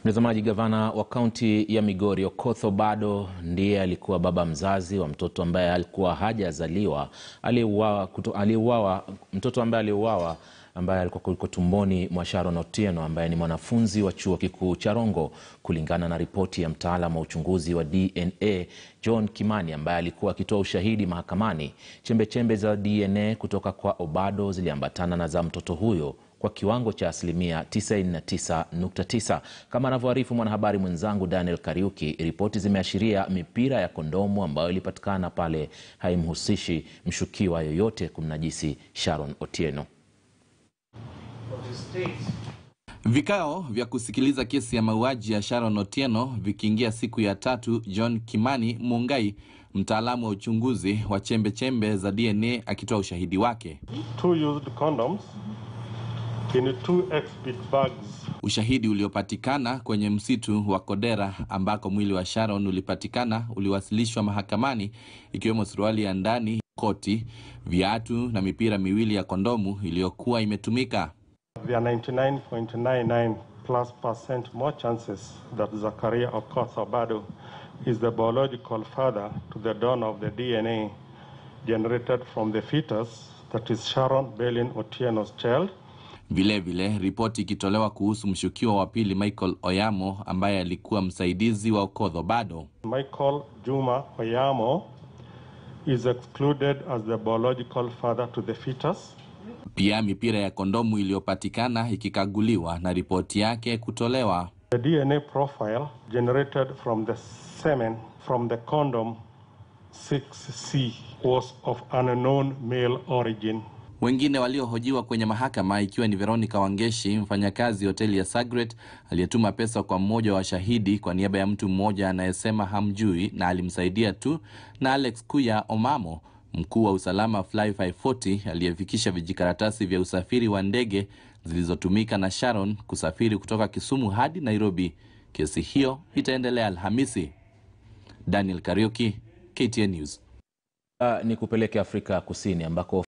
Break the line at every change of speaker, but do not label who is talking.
Mtazamaji, gavana wa kaunti ya Migori Okoth Obado ndiye alikuwa baba mzazi wa mtoto ambaye alikuwa hajazaliwa aliyeuawa, aliyeuawa, mtoto ambaye aliuawa ambaye alikuwa yuko tumboni mwa Sharon Otieno ambaye ni mwanafunzi wa chuo kikuu cha Rongo. Kulingana na ripoti ya mtaalamu wa uchunguzi wa DNA John Kimani ambaye alikuwa akitoa ushahidi mahakamani, chembechembe za DNA kutoka kwa Obado ziliambatana na za mtoto huyo kwa kiwango cha asilimia 99.9. Kama anavyoarifu mwanahabari mwenzangu Daniel Kariuki, ripoti zimeashiria mipira ya kondomu ambayo ilipatikana pale haimhusishi mshukiwa yoyote kumnajisi Sharon Otieno.
Vikao vya kusikiliza kesi ya mauaji ya Sharon Otieno vikiingia siku ya tatu, John Kimani Mungai, mtaalamu wa uchunguzi wa chembe chembe za DNA akitoa ushahidi wake.
two used condoms in two exhibit bags.
Ushahidi uliopatikana kwenye msitu wa Kodera ambako mwili wa Sharon ulipatikana uliwasilishwa mahakamani, ikiwemo suruali ya ndani, koti, viatu na mipira miwili ya kondomu iliyokuwa imetumika.
There are 99.99 plus percent more chances that Zakaria Okoth Obado is the biological father to the donor of the DNA generated from the fetus that is Sharon Belin Otieno's child.
Vilevile, ripoti ikitolewa kuhusu mshukiwa wa pili Michael Oyamo ambaye alikuwa msaidizi wa Okoth Obado.
Michael Juma Oyamo is excluded as the biological father to the fetus.
Pia mipira ya kondomu iliyopatikana ikikaguliwa na ripoti yake kutolewa.
The DNA profile generated from the semen from the condom 6C was of unknown male origin.
Wengine waliohojiwa kwenye mahakama ikiwa ni Veronica Wangeshi, mfanyakazi hoteli ya Sagret aliyetuma pesa kwa mmoja wa shahidi kwa niaba ya mtu mmoja anayesema hamjui na alimsaidia tu, na Alex Kuya Omamo, mkuu wa usalama Fly 540 aliyefikisha vijikaratasi vya usafiri wa ndege zilizotumika na Sharon kusafiri kutoka Kisumu hadi Nairobi. Kesi hiyo itaendelea Alhamisi. Daniel Kariuki, KTN News.
Uh, ni kupeleke Afrika Kusini ambako